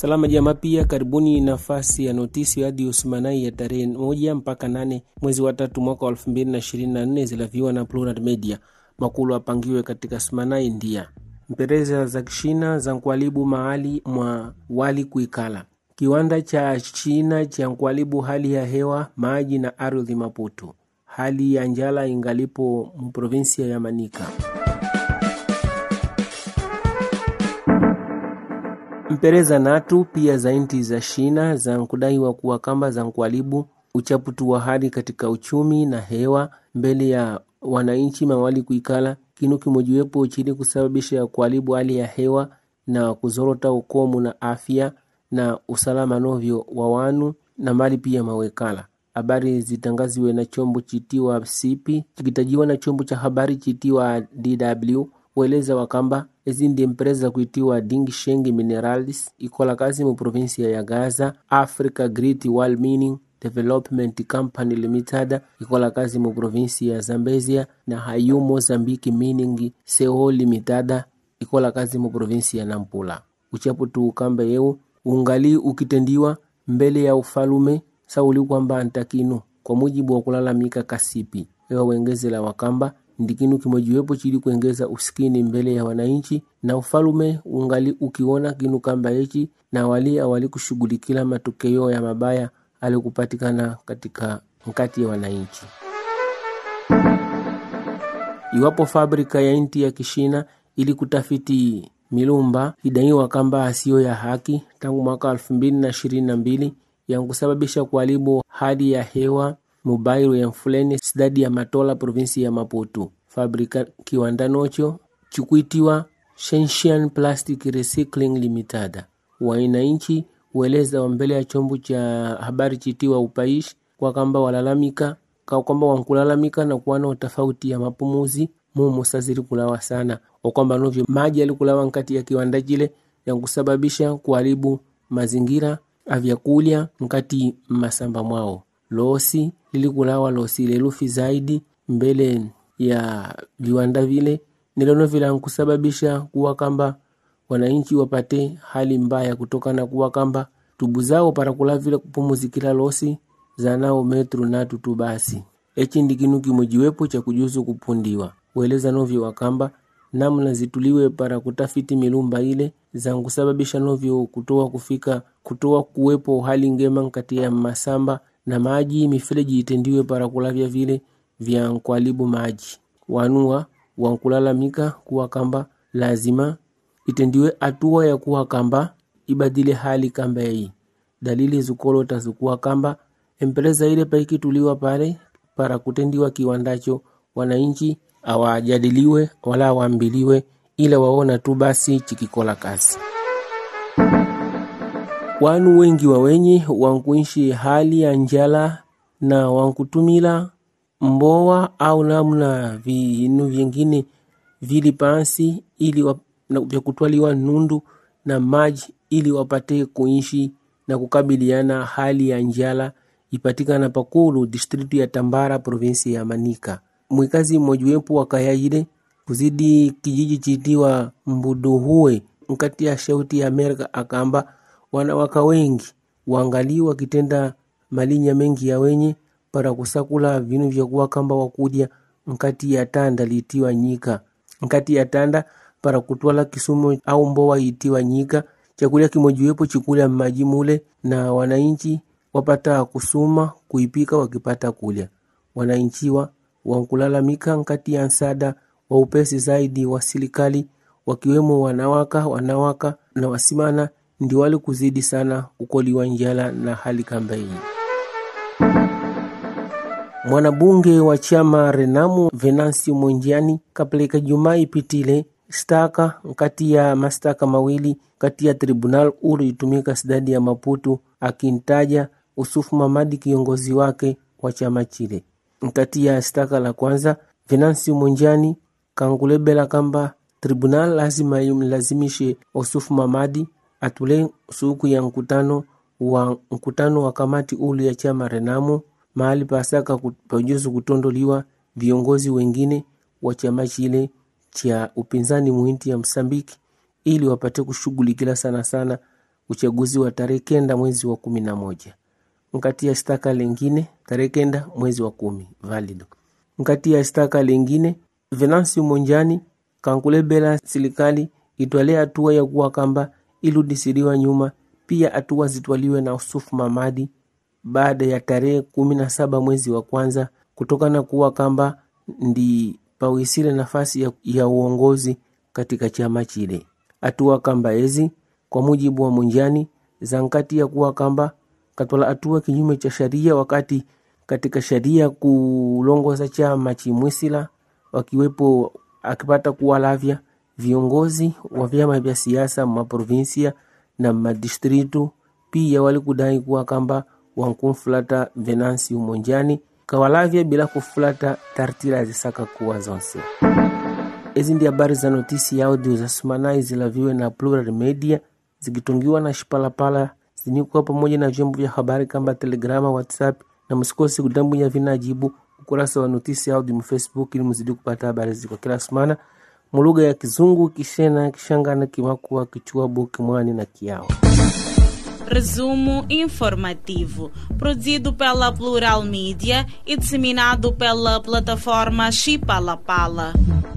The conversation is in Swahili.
Salama jamaa, pia karibuni nafasi ya notisi hadi Usmanai ya tarehe moja mpaka nane mwezi wa tatu mwaka wa elfu mbili na ishirini na nne zilaviwa na Plural Media. Makulu apangiwe katika Smanai ndia mpereza za kishina za nkwalibu mahali mwa wali kuikala kiwanda cha China cha nkwalibu hali ya hewa maji na ardhi Maputo. Hali ya njala ingalipo mprovinsia ya Manika. mpereza natu pia za inti za shina za nkudaiwa kuwa kamba za nkwalibu uchaputu wa hali katika uchumi na hewa mbele ya wananchi mawali kuikala kinu kimojiwepo chili kusababisha kuharibu hali ya hewa na kuzorota ukomu na afya na usalama novyo wa wanu na mali pia mawekala. Habari zitangaziwe na chombo chitiwa sipi chikitajiwa na chombo cha habari chitiwa DW weleza wakamba ezi ndi empresa kuitiwa Ding Sheng Minerals ikola kazi mu provinsia ya Gaza. Africa Great Wall Mining Development Company Limited ikola kazi mu provinsi ya Zambezia na Hayu Mozambique Mining Co Limited ikola kazi mu provinsi ya Nampula. Uchaputu ukamba yeu ungali ukitendiwa mbele ya ufalume sauli kwamba ntakinu kwa mujibu wa kulalamika kasipi ewa wengezela wakamba ndikinu kimojiwepo chili kuengeza usikini mbele ya wananchi na ufalume ungali ukiona kinu kamba echi na wali awali kushughulikila matokeo ya mabaya alikupatikana katika nkati ya wananchi. Iwapo fabrika ya inti ya Kishina ili kutafiti milumba idaiwa kamba asiyo ya haki tangu mwaka elfu mbili na ishirini na mbili yankusababisha kuharibu hali ya hewa mubairu ya mfuleni sidadi ya Matola provinsi ya Maputo. Fabrika kiwanda nocho chikuitiwa Shenshian Plastic Recycling Limited wainanchi ueleza wa mbele ya chombo cha habari chitiwa upaishi kwa kamba walalamika kwa kwamba wankulalamika na kuwana utafauti ya mapumuzi mumu saziri kulawa sana okwamba novyo maji alikulawa nkati ya kiwanda chile yankusababisha kuharibu mazingira avyakulya nkati masamba mwao losi lilikulawa losi lelufi zaidi mbele ya viwanda vile nilono vila nkusababisha kuwa kamba wananchi wapate hali mbaya kutokana kuwa kamba tubu zao para kula vile kupumuzikila losi zanao metru natu tu basi echi ndi kinu kimojiwepo cha kujuzu kupundiwa weleza novyo wakamba namna zituliwe para kutafiti milumba ile zankusababisha novyo kutoa kufika kutoa kuwepo hali ngema nkati ya masamba na maji mifereji itendiwe para kulavya vile vya nkwalibu maji wanua wankulalamika kuwa kamba lazima itendiwe hatua ya kuwa kamba ibadile hali kamba hii dalili zukolota zikuwa kamba empresa ile paikituliwa pale para kutendiwa kiwandacho wananchi awajadiliwe wala awambiliwe ila waona tu basi chikikola kazi wanu wengi wa wenye wankuishi hali ya njala na wankutumila mbowa au namna vinu vyengine vili pansi ili wa, na vya kutwaliwa nundu na maji ili wapate kuishi na kukabiliana hali ya njala ipatikana pakulu distritu ya Tambara provinsi ya Manika. Mwikazi mmojiwepo wa kaya ile kuzidi kijiji chitiwa Mbuduhue nkati ya shauti ya Amerika akamba wanawaka wengi wangali wakitenda malinya mengi ya wenye para kusakula vinu vya kuwa kamba wakudya nkati ya tanda litiwa nyika nkati ya tanda para kutwala kisumo au mbowa itiwa nyika chakulya kimojiwepo chikulya mmaji mule na wananchi wapata kusuma kuipika wakipata kulya wananchiwa wankulalamika nkati ya nsada wa upesi zaidi wa serikali wakiwemo wanawaka wanawaka na wasimana ndi wali kuzidi sana kukoliwa njala na hali kamba hii mwanabunge wa chama Renamu Venansi Mwenjani kapeleka Jumaa ipitile staka nkati ya mastaka mawili kati ya tribunal uru itumika sidadi ya Maputo akintaja Usufu Mamadi kiongozi wake wa chama chile. Nkati ya staka la kwanza Venansi Mwenjani kangulebela kamba tribunal lazima imlazimishe Usufu Mamadi atule suku ya nkutano wa nkutano wa kamati ulu ya chama Renamu mahali pasaka pajuzu kutondoliwa viongozi wengine wa chama chile cha upinzani muinti ya Msambiki ili wapate kushughulikila sana sana uchaguzi wa tarehe kenda mwezi wa kumi na moja nkati ya staka lingine tarehe kenda mwezi wa kumi valido nkati ya staka lingine Venansi Monjani kankulebela serikali itwale hatua ya kuwa kamba iludisiliwa nyuma pia hatua zitwaliwe na Usufu Mamadi baada ya tarehe kumi na saba mwezi wa kwanza kutokana kuwa kamba ndi pawisile nafasi ya, ya uongozi katika chama chile. Hatua kamba ezi kwa mujibu wa Munjani zankati ya kuwa kamba katwala hatua kinyume cha sharia, wakati katika sharia kulongoza chama chimwisila wakiwepo akipata kuwalavya viongozi wa vyama vya siasa maprovinsia na madistritu pia walikudai kuwa kamba wankumfulata Venansi Umonjani kawalavya bila kufulata tartila zisaka kuwa zonse. Ezi ndi habari za notisi ya audio za Sumanai zilaviwe na Plural Media zikitungiwa na Shipalapala zinikuwa pamoja na vyombo vya habari kama Telegrama, WhatsApp na msikosi kudambunya vinajibu ukurasa wa notisi ya audio Facebook ili mzidi kupata habari ziko kila sumana mulugha ya Kizungu, Kishena, Kishangana, Kimakua, Kichuabu, Kimwani na Kiao. Resumo informativo, produzido pela Plural Mídia e disseminado pela plataforma Chipalapala.